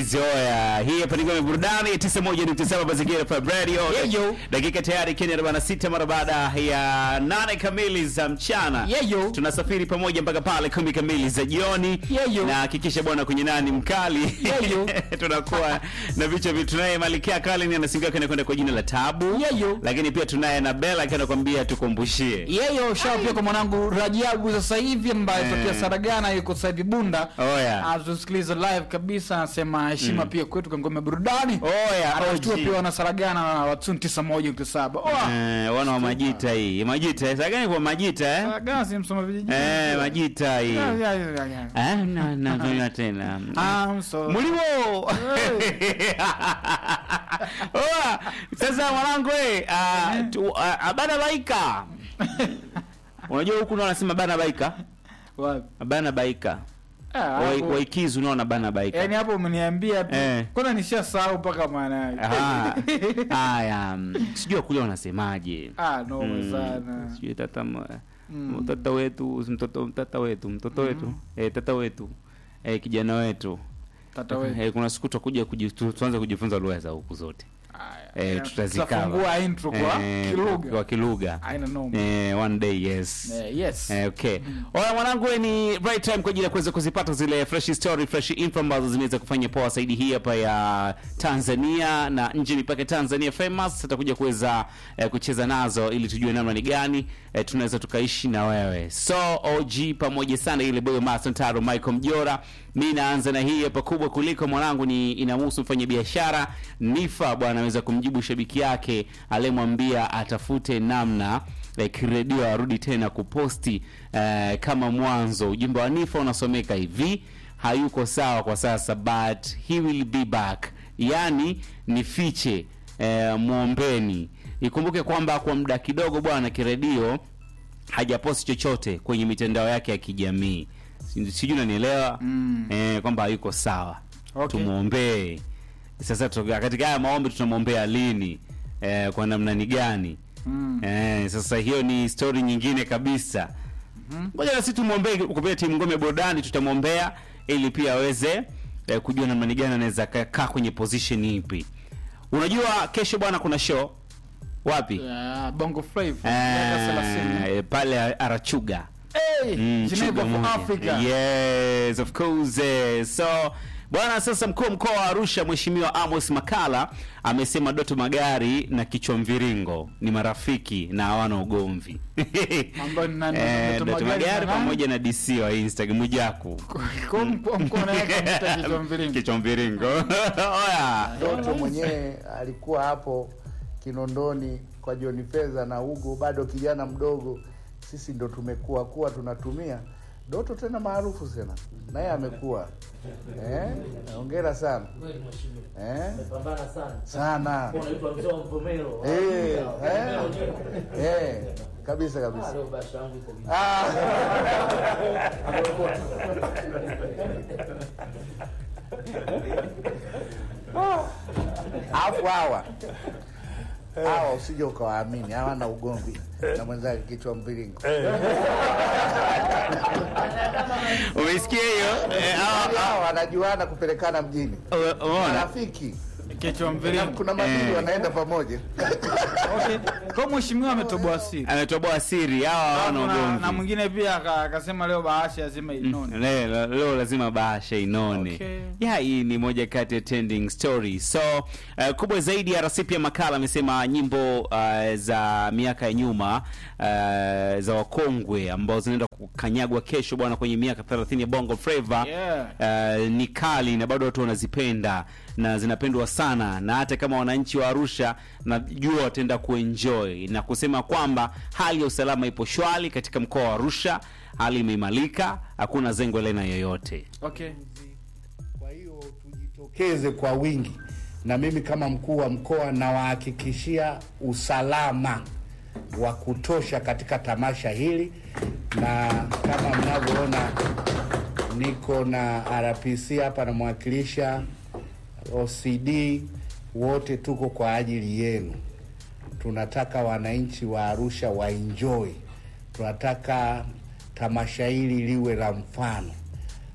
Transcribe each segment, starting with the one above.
Easy oya. Hii hapa ni ngome burudani 91.7 Mazingira Pub Radio. Yeyo. Dakika tayari Kenya 46 mara baada ya nane kamili za mchana. Yeyo. Tunasafiri pamoja mpaka pale kumi kamili za jioni. Yeyo. Na hakikisha bwana kwenye nani mkali. Yeyo. Tunakuwa na vichwa vitu tunaye Malikia Kali anasingia kana kwenda kwa jina la Tabu. Yeyo. Lakini pia tunaye na Bella akienda kwambia tukumbushie. Yeyo shao pia kwa mwanangu Rajabu sasa hivi ambaye Eh. tokea Saragana yuko sasa hivi Bunda. Oya. Atusikiliza live kabisa anasema heshima pia kwetu kwa ngome burudani. Oya, Anashtua OG. pia wana Saragana na watu 91.7. Oa. Eh, wana wa majita hii. Majita, sasa gani kwa majita eh? Saragana si msoma vijijini. Eh, majita hii. Ya, ya, ya, ya. Ah, na na na tena. I'm so Mulimo. Oa, sasa mwanangu eh, ah, tu- ah, bana baika. Unajua huku nao wanasema bana baika? Wapi? Bana baika. Ah, Wai- hapo- Waikizu unaona bana baika. Yaani hapo umeniambia tu. Eh. Kwanza nishasahau mpaka maana yake. Aha. Haya, mm, sijui kule wanasemaje. Ah, no Mm, sana. Sijui tata m- Mm. mtoto wetu, mtoto mtata wetu, mtoto wetu, eh, tata wetu. Eh, kijana wetu. Tata wewe. Eh, kuna siku tutakuja kuji- tu- tuanze kujifunza lugha za huku zote. Eh, tutazikava. tutafungua intro kwa Eh, kilugha. Kwa kilugha. Haina noma. Eh, one day yes. Eh, yes. Eh, okay. Oya mwanangu we ni right time kwa ajili ya kuweza kuzipata zile fresh story, fresh info ambazo zimeweza kufanya poa zaidi hii hapa ya Tanzania na nje mipaka Tanzania famous tutakuja kuweza eh, kucheza nazo ili tujue namna ni gani eh, tunaweza tukaishi na wewe. So OG pamoja sana ile boy Master Taro Michael Mjora. Mimi naanza na hii hapa kubwa kuliko mwanangu ni inamhusu mfanya biashara Nifa bwana ameweza kumjibu shabiki yake aliyemwambia atafute namna like redio arudi tena kuposti eh, kama mwanzo. Ujumbe wa Nifa unasomeka hivi: hayuko sawa kwa sasa but he will be back, yani nifiche eh, mwombeni. Ikumbuke kwamba kwa muda kidogo bwana kiredio hajaposti chochote kwenye mitandao yake ya kijamii, Si- sijui unanielewa Mm. eh, kwamba hayuko sawa Okay. tumwombee. Sasa tu- katika haya maombi tunamwombea lini eh, kwa namna ni gani? Mm. Eh, sasa hiyo ni story nyingine kabisa. Ngoja na sisi tumwombee kupitia timu ngome burudani, tutamwombea ili pia aweze eh, kujua namna ni gani anaweza ka- kaa kwenye position ipi. Unajua kesho bwana kuna show wapi? Yeah, Bongo Flava. miaka 30. Eh, pale Arachuga. Hey, Mm, Geneva chuga for moja. Africa. Yes, of course. eh. So bwana, sasa mkuu wa mkoa wa Arusha Mheshimiwa Amos Makala amesema Doto Magari na Kichwa Mviringo ni marafiki na hawana ugomvi. Ambao ni nani? Eh, Doto Doto Magari Magari na nani? pamoja na DC wa Instagram Mwijaku. Kwa mkoa mkoa na yake mta kichwa mviringo. Kichwa Mviringo. Oya. Doto mwenyewe alikuwa hapo Kinondoni kwa John Fedha na Hugo, bado kijana mdogo. Sisi ndo tumekuwa kuwa tunatumia Doto tena maarufu sana, naye amekuwa eh, hongera sana eh, Pambana sana. sana Unaitwa mzee wa Mvomero. eh, eh, eh, kabisa kabisa. Leo basha yangu iko vipi? Ah. Alafu hawa hawa usije ukawaamini, hawana ugomvi na mwenzake kichwa mviringo. Umeisikia hiyo? Eh, hawa- Hawa wanajuana kupelekana mjini, hawa- Umeona? rafiki Kichwa na mviringo. kuna madili Eh. wanaenda pamoja. Okay. Kwa mheshimiwa ametoboa siri. Ametoboa siri hawa hawana Alafu na- na ugomvi. mwingine pia aka- akasema leo bahasha lazima inone. Leo, leo lazima bahasha inone. Okay. Ya, hii ni moja kati ya trending story. So uh, kubwa zaidi ya RC pia makala amesema nyimbo uh, za miaka ya nyuma uh, za wakongwe ambao zinaenda kukanyagwa kesho bwana kwenye miaka 30 ya Bongo Flava Yeah. uh, ni kali na bado watu wanazipenda na zinapendwa sana, na hata kama wananchi wa Arusha najua wataenda kuenjoy na kusema kwamba hali ya usalama ipo shwari katika mkoa wa Arusha, hali imeimarika, hakuna zengo lena yoyote. Okay. Kwa hiyo tujitokeze kwa wingi, na mimi kama mkuu wa mkoa nawahakikishia usalama wa kutosha katika tamasha hili, na kama mnavyoona niko na RPC hapa namwakilisha OCD, wote tuko kwa ajili yenu. Tunataka wananchi wa Arusha waenjoy, tunataka tamasha hili liwe la mfano.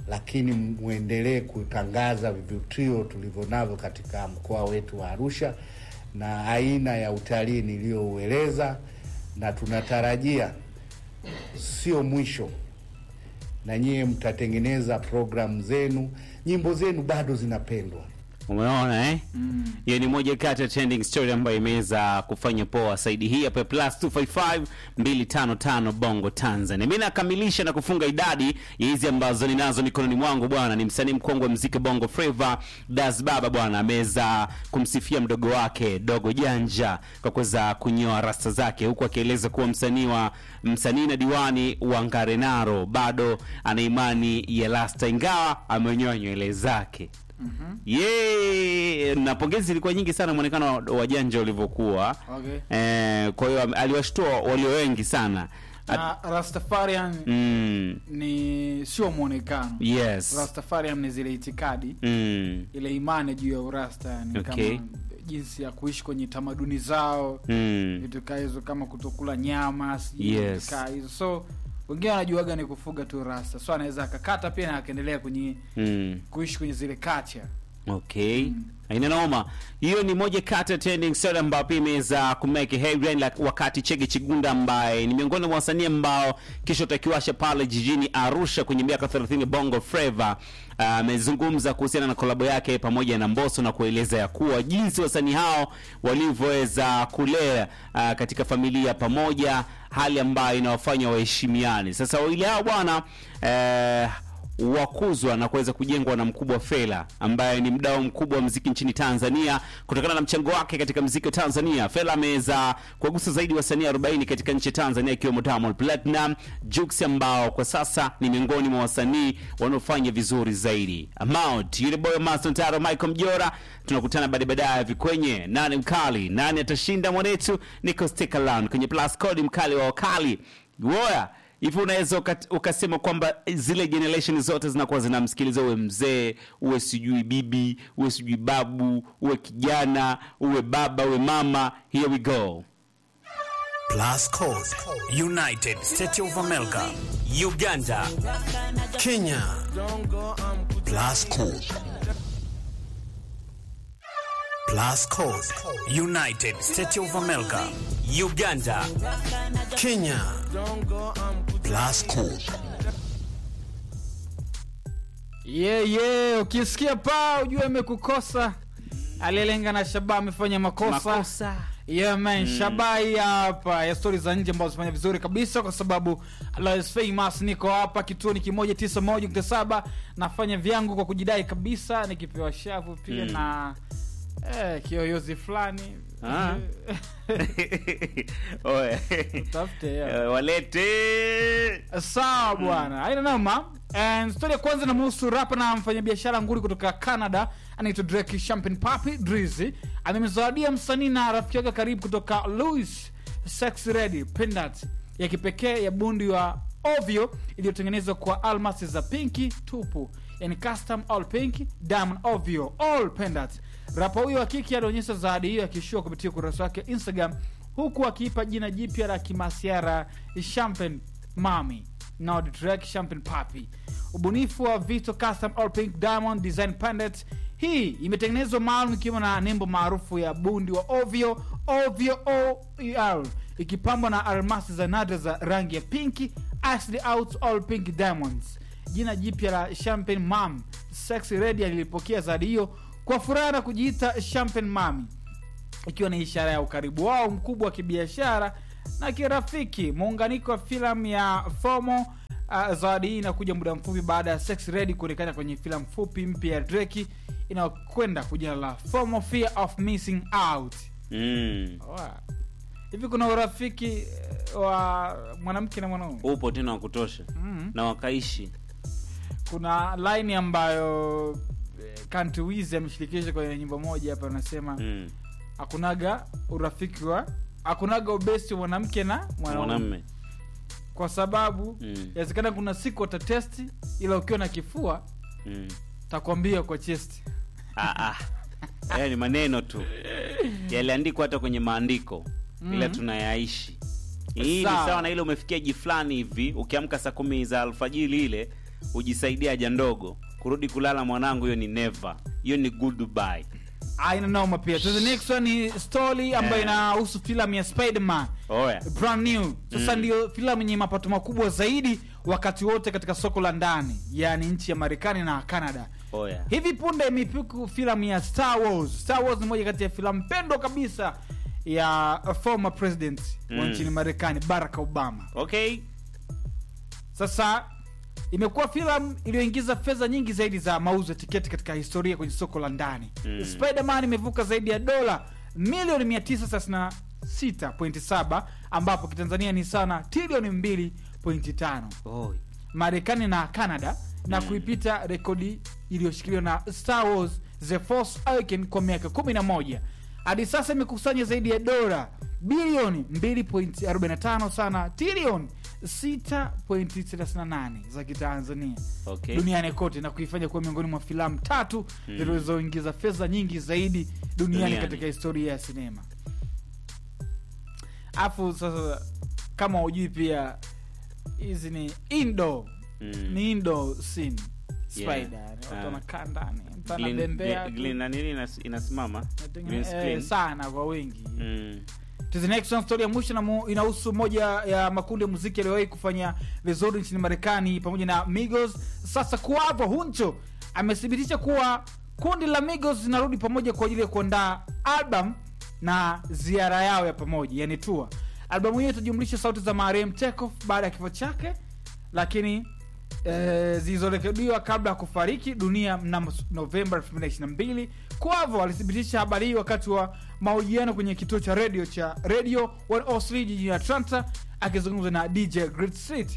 lakini mwendelee kutangaza vivutio tulivyo navyo katika mkoa wetu wa Arusha na aina ya utalii niliyoueleza, na tunatarajia sio mwisho, na nyie mtatengeneza programu zenu, nyimbo zenu bado zinapendwa. Umeona eh? Hiyo ni moja kati ya trending story ambayo imeweza kufanya poa saidi hii hapa plus 255 255 Bongo Tanzania. Mimi nakamilisha na kufunga idadi ya hizi ambazo ninazo mikononi mwangu bwana. Ni msanii mkongwe wa muziki Bongo Flava Das Baba bwana ameweza kumsifia mdogo wake Dogo Janja kwa kuweza kunyoa rasta zake huku akieleza kuwa msanii wa msanii na diwani wa Ngarenaro bado ana imani ya rasta ingawa amenyoa nywele zake. Ye, na pongezi zilikuwa nyingi sana mwonekano wa- wa Janja ulivyokuwa. Okay. Eh, kwa hiyo aliwashtua walio wengi sana. At- na Rastafarian mm, ni sio mwonekano yes. Rastafarian ni zile itikadi Mm, ile imani juu ya urasta yani Okay. kama jinsi ya kuishi kwenye tamaduni zao mm, vitu kaa hizo kama kutokula nyama sijui Yes. vitu kaa hizo so wengine wanajuaga ni kufuga tu rasta so anaweza akakata pia na akaendelea kwenye mm. kuishi kwenye zile culture Okay. Haina noma. Hiyo ni moja kati ya trending story ambayo pia imeweza kumake headline la wakati Chege Chigunda ambaye ni miongoni mwa wasanii ambao kisha utakiwasha pale jijini Arusha kwenye miaka 30 Bongo Flava amezungumza kuhusiana na kolabo yake pamoja na Mbosso na kueleza ya kuwa jinsi wasanii hao walivyoweza kulea ah, katika familia pamoja, hali ambayo inawafanya waheshimiane. Sasa wawili hao bwana eh, wakuzwa na kuweza kujengwa na mkubwa Fela ambaye ni mdau mkubwa wa mziki nchini Tanzania. Kutokana na mchango wake katika mziki wa Tanzania, Fela ameweza kuwagusa zaidi wasanii 40 katika nchi ya Tanzania, ikiwemo Diamond Platinum, Jux ambao kwa sasa ni miongoni mwa wasanii wanaofanya vizuri zaidi. Amount, yule boy Master Taro, Michael Mjora, tunakutana baadaye baadaye hivi kwenye nani mkali, nani atashinda mwanetu, niko stick around kwenye plus code mkali wa wakali Woya hivi unaweza ukat- ukasema kwamba zile generation zote zinakuwa zinamsikiliza uwe mzee uwe sijui bibi uwe sijui babu uwe kijana uwe baba uwe mama here we go Plus Code, United States of America, Uganda, Kenya. Plus Code. Plus Code, United States of America, Uganda, Kenya. Plus Code. yeah, yeah. ukisikia paa ujue amekukosa aliyelenga na shaba amefanya makosa, makosa Yeah, man shaba hii hapa ya stori za nje ambazo zifanya vizuri kabisa kwa sababu Lois famous niko hapa kituo ni kimoja tisa moja nukta saba nafanya vyangu kwa kujidai kabisa nikipewa shavu pia na eh, kiyoyozi fulani Ah. Oe. Tafute, yeah. Eh, walete sawa bwana aina noma And story ya kwanza inamuhusu rapa na mfanyabiashara nguli kutoka canada anaitwa drake champagne papi drizzy amemzawadia msanii na rafiki yake karibu kutoka louis sex ready pendant ya kipekee ya bundi wa ovyo iliyotengenezwa kwa almasi za pinki tupu yani custom all pink diamond ovyo all pendant rapa huyo wa kiki alionyesha zawadi hiyo akishua kupitia ukurasa wake wa instagram huku akiipa jina jipya la kimasiara champagne mami Nod Drake Champagne Papi. Ubunifu wa Vito Custom All Pink Diamond Design Pendant. Hii imetengenezwa maalum ikiwa na nembo maarufu ya bundi wa ovyo ovyo OER ikipambwa na almasi za nadra za rangi ya pinki Ashley out all pink diamonds. Jina jipya la Champagne Mam Sexy Red alilipokea zawadi hiyo kwa furaha na kujiita Champagne Mami ikiwa ni ishara ya ukaribu wao mkubwa wa kibiashara na kirafiki muunganiko wa filamu ya fomo uh, zawadi hii inakuja muda mfupi baada ya sex ready kuonekana kwenye filamu fupi mpya ya dreki inayokwenda kwa jina la fomo fear of missing out mm. Wa- hivi kuna urafiki eh, wa mwanamke na mwanaume upo tena wa kutosha mm. na wakaishi kuna line ambayo eh, Country Wiz ameshirikisha kwenye nyimbo moja hapa anasema mm. hakunaga urafiki wa hakunaga ubesti wa mwanamke na mwanaume mwanamme kwa sababu Mm. inawezekana kuna siku watatesti ila ukiwa na kifua mm. takwambia kwa chesti Ah, ah. Haya ni maneno tu yaliandikwa hata kwenye maandiko ila tunayaishi hii ni Sawa. sawa na ile umefikia ji fulani hivi ukiamka saa kumi za alfajiri ile ujisaidia haja ndogo kurudi kulala mwanangu hiyo ni never hiyo ni goodbye aina noma pia so the next one ni story ambayo Eh. inahusu filamu ya spiderman oya brand new sasa ndio filamu yenye mapato makubwa zaidi wakati wote katika soko la ndani yaani nchi ya marekani na canada oya hivi punde imepiku filamu ya star wars star wars ni moja kati ya filamu pendwa kabisa ya former president wa Mm. nchini marekani barack obama okay sasa imekuwa filamu iliyoingiza fedha nyingi zaidi za mauzo ya tiketi katika historia kwenye soko la ndani Mm. spiderman imevuka zaidi ya dola milioni 936.7 ambapo kitanzania ni sana trilioni 2.5 Oi. marekani na canada na Mm. kuipita kuipita rekodi iliyoshikiliwa na star wars the force Awakens kwa miaka 11 hadi sasa imekusanya zaidi ya dola bilioni 2.45 sana trilioni 6.38 za kitanzania Okay. duniani kote na kuifanya kuwa miongoni mwa filamu tatu zilizoingiza fedha nyingi zaidi duniani, Duniani. katika historia ya sinema afu sasa kama hujui pia hizi ni indo Mm. ni indo scene Yeah. spider yani watu Ah. wanakaa ndani mtu Green- anabembea green- tu. green na nini inas- inasimama Natengeneza- Green screen. eh, sana kwa wingi Mm. To the next one, story ya mwisho inamu- inahusu moja ya makundi ya muziki yaliyowahi kufanya vizuri nchini marekani pamoja na migos sasa kuavo huncho amethibitisha kuwa kundi la migos zinarudi pamoja kwa ajili ya kuandaa album na ziara yao ya pamoja yani tua albamu hiyo itajumlisha sauti za marehemu Takeoff baada ya kifo chake lakini eh, zilizorekodiwa kabla ya kufariki dunia mnamo novemba 2022 kwavo alithibitisha habari hii wakati wa mahojiano kwenye kituo cha redio cha radio 103 jijini atlanta akizungumza na dj Great Street.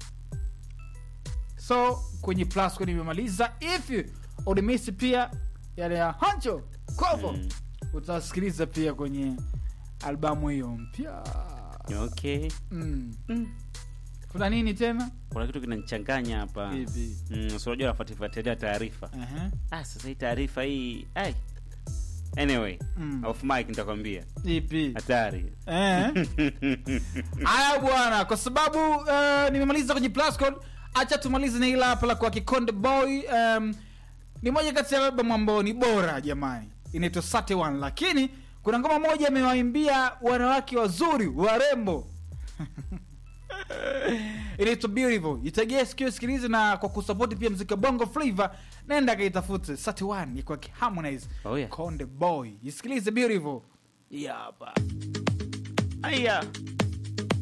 so kwenye plus kwenye imemaliza if you ulimisi pia yale ya hancho kwavo Mm. utasikiliza pia kwenye albamu hiyo mpya okay mm. Mm. kuna nini tena kuna kitu kinanichanganya hapa Vipi? mm, so unajua nafuatifuatilia taarifa Aha. ah, sasa hii taarifa hii ai anyway Mm. off mic nitakwambia ipi hatari Eh. haya bwana kwa sababu uh, nimemaliza kwenye plus code acha tumalize na ila hapa la kwa kikonde boy um, ni moja kati ya albamu ambao ni bora jamani inaitwa sate one lakini kuna ngoma moja amewaimbia wanawake wazuri warembo inaitwa beautiful itegee sikio sikilize na kwa kusapoti pia mziki wa bongo flavor nenda kaitafute sate one ya kwake harmonize Oh, yeah. konde boy isikilize beautiful hii hapa aya